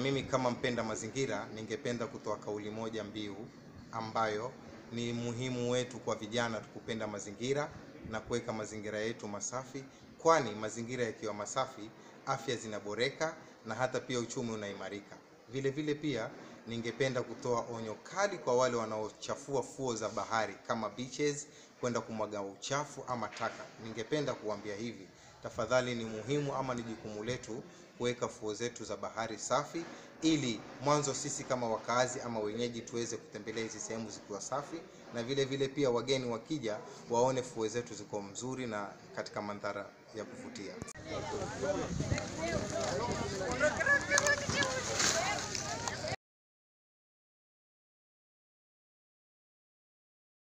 Mimi kama mpenda mazingira, ningependa kutoa kauli moja mbiu ambayo ni muhimu wetu kwa vijana kupenda mazingira na kuweka mazingira yetu masafi, kwani mazingira yakiwa masafi, afya zinaboreka na hata pia uchumi unaimarika. Vile vile pia ningependa kutoa onyo kali kwa wale wanaochafua fuo za bahari kama beaches, kwenda kumwaga uchafu ama taka. Ningependa kuambia hivi, tafadhali ni muhimu ama ni jukumu letu kuweka fuo zetu za bahari safi ili mwanzo sisi kama wakaazi ama wenyeji tuweze kutembelea hizi sehemu zikiwa safi, na vile vile pia wageni wakija waone fuo zetu ziko mzuri na katika mandhara ya kuvutia.